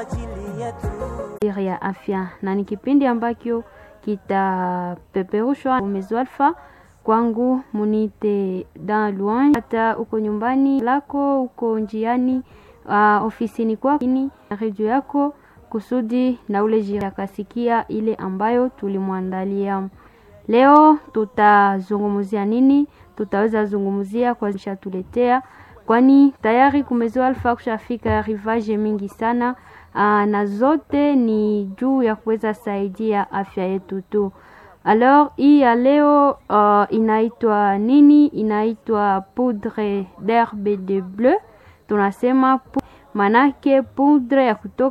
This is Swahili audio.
ajili yetu. ya afya na ni kipindi ambacho kitapeperushwa Umezo Alpha kwangu munite dans loin, hata uko nyumbani lako uko njiani, uh, ofisini kwako na redio yako kusudi na ule jira akasikia ile ambayo tulimwandalia leo. Tutazungumzia nini? Tutaweza zungumzia kwa shatuletea, kwani tayari kumezo alfa kushafika rivage mingi sana aa, na zote ni juu ya kuweza saidia afya yetu tu. Alors hii ya leo uh, inaitwa nini? Inaitwa poudre d'herbe de bleu, tunasema pu manake poudre ya kutoka